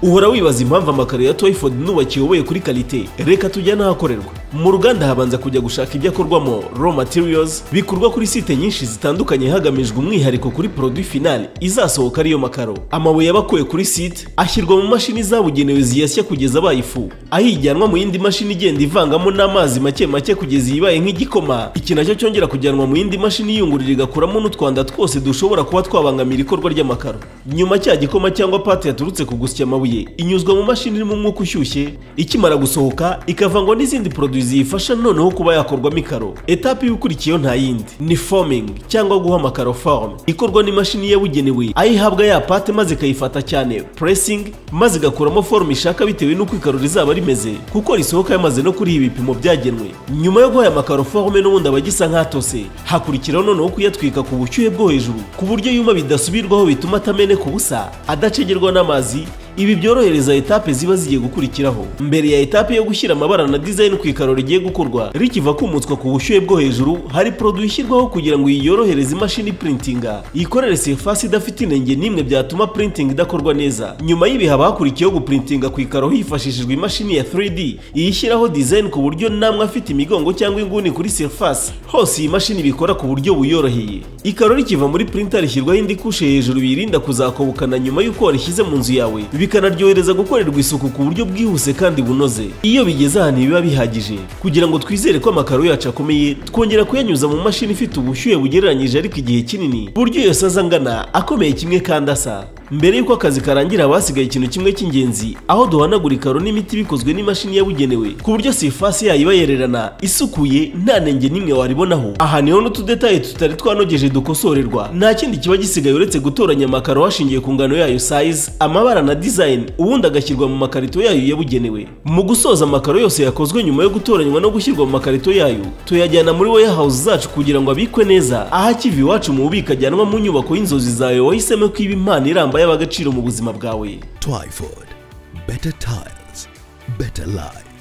uhora wibaza impamvu amakaro ya toyifodi nubakiye ubuye kuri karite reka tujya n'ahakorerwa mu ruganda habanza kujya gushaka ibyo akorwamo raw materials bikorwa kuri site nyinshi zitandukanye hagamijwe umwihariko kuri produit finale izasohoka ariyo makaro amabuye aba akuwe kuri site ashyirwa mu mashini zabugenewe ziyasya kugeza abaye ifu ayijyanwa mu yindi mashini igenda ivangamo n'amazi make make kugeza iyibaye nk'igikoma iki nacyo cyongera kujyanwa mu yindi mashini yiyungurira igakuramo n'utwanda twose dushobora kuba twabangamira ikorwa ry'amakaro nyuma cya gikoma cyangwa pate yaturutse ku gusya amabuye inyuzwa mu mashini irimo umwuka ushyushye ikimara gusohoka ikavangwa n'izindi produit ziyifasha noneho kuba yakorwamo ikaro etape y'ukurikiyeho nta yindi ni forming cyangwa guha amakaro form ikorwa n'imashini yabugenewe ayihabwa ya pate maze ikayifata cyane pressing maze igakuramo form ishaka bitewe n'uko ikaro rizaba rimeze kuko risohoka yamaze no kuri ibi bipimo byagenwe nyuma yo guha aya makaro forme n'ubundi aba agisa nk'atose hakurikiraho noneho kuyatwika ku bushyuhe bwo hejuru ku buryo yuma bidasubirwaho bituma atameneka ubusa adacegerwa n'amazi ibi byorohereza etape ziba zigiye gukurikiraho mbere ya etape yo gushyira amabara na design ku ikaro rigiye gukorwa rikiva kumutswa ku bushyuhe bwo hejuru hari produit ishyirwaho kugira ngo yiyorohereze imashini printinga yikorere surface idafite inenge n'imwe byatuma printing idakorwa neza nyuma y'ibi haba hakurikiyeho guprintinga ku ikaro hifashishijwe imashini ya 3D iyishyiraho design ku buryo namwe afite imigongo cyangwa inguni kuri surface hose iyi mashini bikora ku buryo buyoroheye ikaro rikiva muri printer rishyirwaho indi kushe hejuru biyirinda kuzakobokana nyuma y'uko warishyize mu nzu yawe bikanaryohereza gukorerwa isuku ku buryo bwihuse kandi bunoze iyo bigeze ahantu biba bihagije kugira ngo twizere ko amakaro yacu akomeye twongera kuyanyuza mu mashini ifite ubushyuhe bugereranyije ariko igihe kinini ku buryo yose aza angana akomeye kimwe kandi asa mbere y'uko akazi karangira basigaye ikintu kimwe cy'ingenzi aho duhanagura ikaro n'imiti bikozwe n'imashini yabugenewe ku buryo sifasi yayo iba yererana isukuye nta nenge n'imwe waribonaho aha niho n'utudetaye tutari twanogeje dukosorerwa nta kindi kiba gisigaye uretse gutoranya amakaro hashingiye ku ngano yayo size amabara na design ubundi agashyirwa mu makarito yayo yabugenewe mu gusoza amakaro yose yakozwe nyuma yo gutoranywa no gushyirwa mu makarito yayo tuyajyana muri warehouse zacu kugira ngo abikwe neza aho akiva iwacu mu bubiko ajyanwa mu nyubako y'inzozi zawe wahisemo ko iba imana iramba yaba agaciro mu buzima bwawe Twyford. Better tiles, better life.